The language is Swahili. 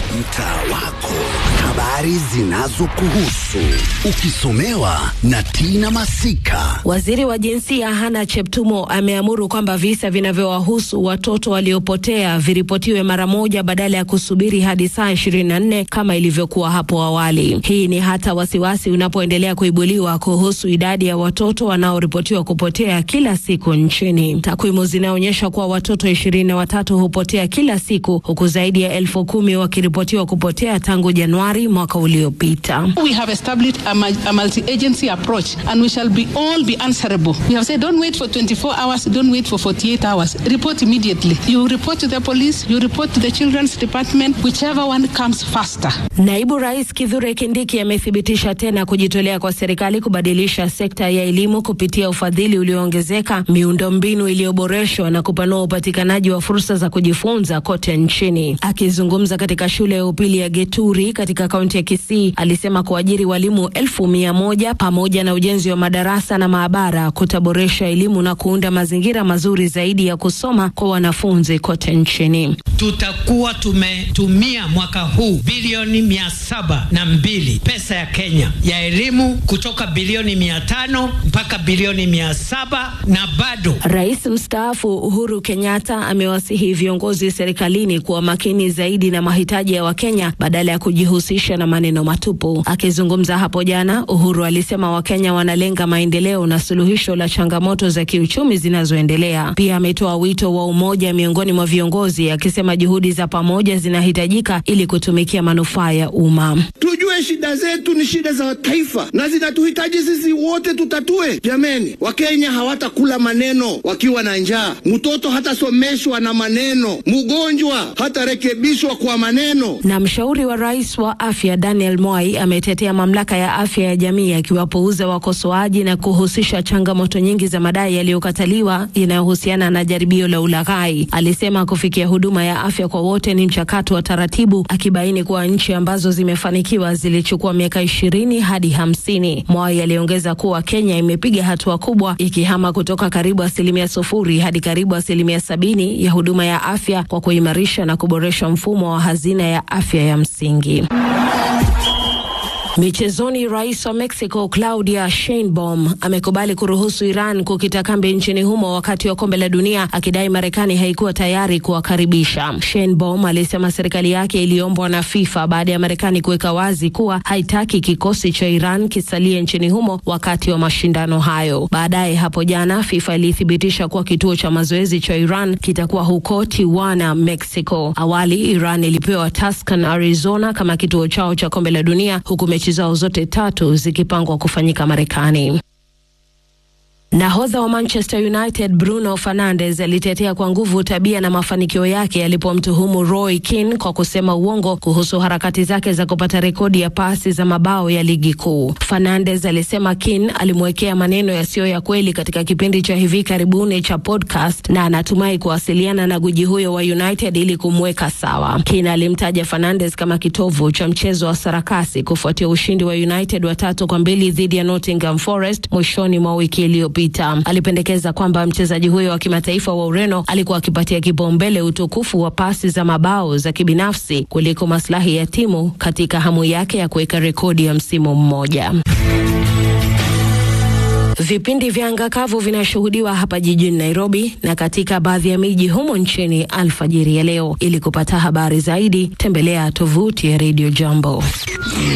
mtaa wako, habari zinazokuhusu ukisomewa na Tina Masika. Waziri wa jinsia Hana Cheptumo ameamuru kwamba visa vinavyowahusu watoto waliopotea viripotiwe mara moja badala ya kusubiri hadi saa 24 kama ilivyokuwa hapo awali. Hii ni hata wasiwasi unapoendelea kuibuliwa kuhusu idadi ya watoto wanaoripotiwa kupotea kila siku nchini. Takwimu zinaonyesha kuwa watoto ishirini na watatu hupotea kila siku huku zaidi ya elfu kumi wakiripotiwa kupotea tangu Januari mwaka uliopita. We have established a, a multi-agency approach and we shall be all be answerable. We have said don't wait for 24 hours, don't wait for 48 hours. Report immediately. You report to the police, you report to the children's department, whichever one comes faster. Naibu Rais Kithure Kindiki amethibitisha tena kujitolea kwa serikali kubadilisha sekta ya elimu kupitia ufadhili ulioongezeka, miundombinu iliyoboreshwa na kupanua upatikanaji wa fursa za kujifunza kote nchini. Akizungumza katika shule ya upili ya Geturi katika kaunti ya Kisii, alisema kuajiri walimu elfu mia moja pamoja na ujenzi wa madarasa na maabara kutaboresha elimu na kuunda mazingira mazuri zaidi ya kusoma kwa wanafunzi kote nchini. Tutakuwa tumetumia mwaka huu bilioni mia saba na mbili pesa ya Kenya ya elimu kutoka bilioni mia tano mpaka bilioni mia saba na bado. Rais mstaafu Uhuru Kenyatta amewasihi viongozi serikalini kuwa makini zaidi na mahitaji ya Wakenya badala ya kujihusisha na maneno matupu. Akizungumza hapo jana, Uhuru alisema Wakenya wanalenga maendeleo na suluhisho la changamoto za kiuchumi zinazoendelea. Pia ametoa wito wa umoja miongoni mwa viongozi, akisema juhudi za pamoja zinahitajika ili kutumikia manufaa ya umma. Tujue shida zetu ni shida za taifa na zinatuhitaji sisi wote tutatue. Jameni, Wakenya hawatakula maneno wakiwa na njaa, mtoto hatasomeshwa na maneno, mgonjwa hatarekebishwa kwa maneno. Na mshauri wa rais wa afya Daniel Moi ametetea mamlaka ya afya ya jamii akiwapouza wakosoaji na kuhusisha changamoto nyingi za madai yaliyokataliwa inayohusiana na jaribio la ulaghai. Alisema kufikia huduma ya afya kwa wote ni mchakato wa taratibu, akibaini kuwa nchi ambazo zimefanikiwa zilichukua miaka ishirini hadi hamsini. Moi aliongeza kuwa Kenya imepiga hatua kubwa ikihama kutoka karibu asilimia sufuri hadi karibu asilimia sabini ya huduma ya afya kwa kuimarisha na kuboresha mfumo wa hazina ya afya ya msingi. Michezoni, rais wa Mexico Claudia Sheinbaum amekubali kuruhusu Iran kukita kambi nchini humo wakati wa kombe la dunia, akidai Marekani haikuwa tayari kuwakaribisha. Sheinbaum alisema serikali yake iliombwa na FIFA baada ya Marekani kuweka wazi kuwa haitaki kikosi cha Iran kisalie nchini humo wakati wa mashindano hayo. Baadaye hapo jana, FIFA ilithibitisha kuwa kituo cha mazoezi cha Iran kitakuwa huko Tijuana, Mexico. Awali Iran ilipewa Tucson, Arizona kama kituo chao cha kombe la dunia huku mechi zao zote tatu zikipangwa kufanyika Marekani. Nahodha wa Manchester United Bruno Fernandes alitetea kwa nguvu tabia na mafanikio yake alipomtuhumu Roy Keane kwa kusema uongo kuhusu harakati zake za kupata rekodi ya pasi za mabao ya ligi kuu. Fernandes alisema Keane alimwekea maneno yasiyo ya kweli katika kipindi cha hivi karibuni cha podcast na anatumai kuwasiliana na guji huyo wa United ili kumweka sawa. Keane alimtaja Fernandes kama kitovu cha mchezo wa sarakasi kufuatia ushindi wa United wa tatu kwa mbili dhidi ya Nottingham Forest mwishoni mwa wiki iliyopita. Alipendekeza kwamba mchezaji huyo wa kimataifa wa Ureno alikuwa akipatia kipaumbele utukufu wa pasi za mabao za kibinafsi kuliko maslahi ya timu katika hamu yake ya kuweka rekodi ya msimu mmoja. Vipindi vya anga kavu vinashuhudiwa hapa jijini Nairobi na katika baadhi ya miji humo nchini alfajiri ya leo. Ili kupata habari zaidi, tembelea tovuti ya Radio Jambo.